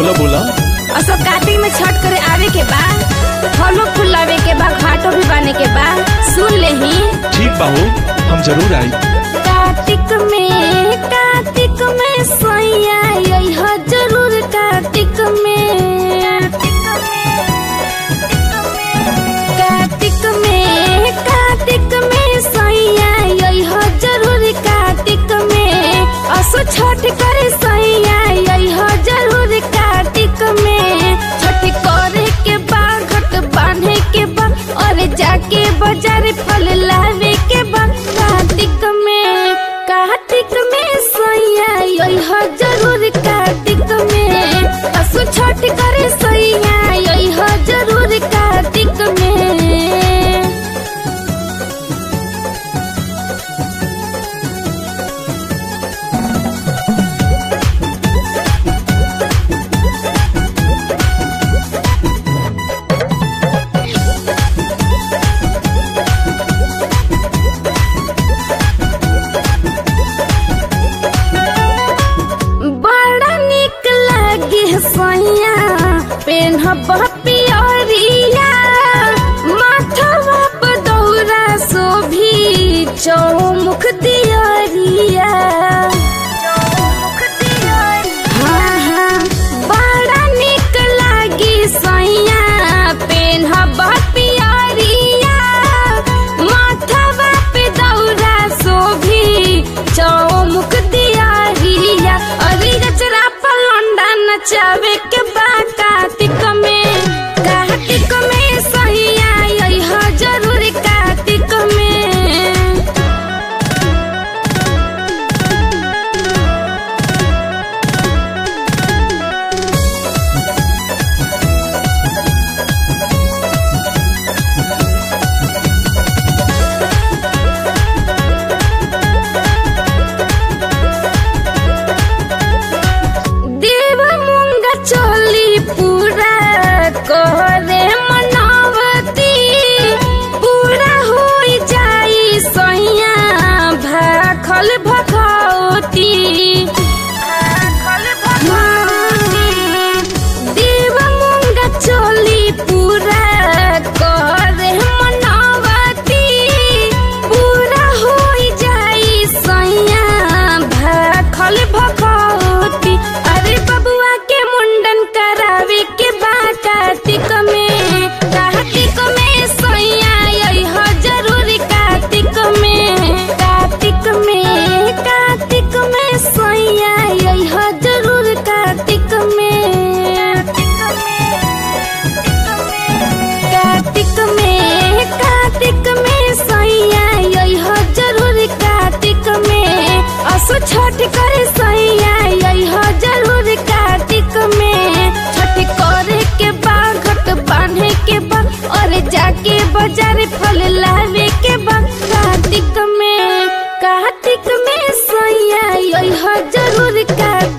बोला बोला और सब कार्तिक में छठ करे आवे के बा फलो फूल लावे के बा घाटो भी बने के बा सुन ले ही ठीक बा हो हम जरूर आई कार्तिक में कार्तिक में सैया यही जरूर कार्तिक में कार्तिक में कार्तिक में सैया यही जरूर कार्तिक में असो छठ करे सैया यही जरूर कार्तिक में छठ करे के बा घट बांधे के बा और जाके बाजार फल लावे के बा कार्तिक में कार्तिक में सैया यही जरूर कार्तिक में असु छठ करे सैया यही जरूर कार्तिक में बड़ा निक लागे सैया पेनहब पियरिया माथवा पर दौरा सोभी चौमुख दियरिया हाँ, हाँ, बड़ा निक लागी सैया पेनहब पियरिया माथवा पे दौरा सोभी चौमुख दियरिया अरे गजरा पर लौंडा नचावे के बा कार्तिक में कार्तिक में सैया यही जरूर कार्तिक में देव मुंगा चोली पूरा करे मनावती पूरा हो जाई सैया भाखल भखौती देव मुंगा चोली पूरा करे मनावती पूरा हो जाई सैया भाखल भखौती अरे बबुआ के मुंडन करावे के बा कार्तिक में कार्तिक में सैया यही जरूर कार्तिक में कार्तिक में कार्तिक में सैया यही जरूर कार्तिक में कार्तिक में कार्तिक में सैया यही जरूर कार्तिक में असो छठ करे सैया यही जरूर कार्तिक में छठ करे के बा घट बांधे के बा और जाके बाजार फल लावे के बा कार्तिक में कार्तिक में सैया यही जरूर कार्तिक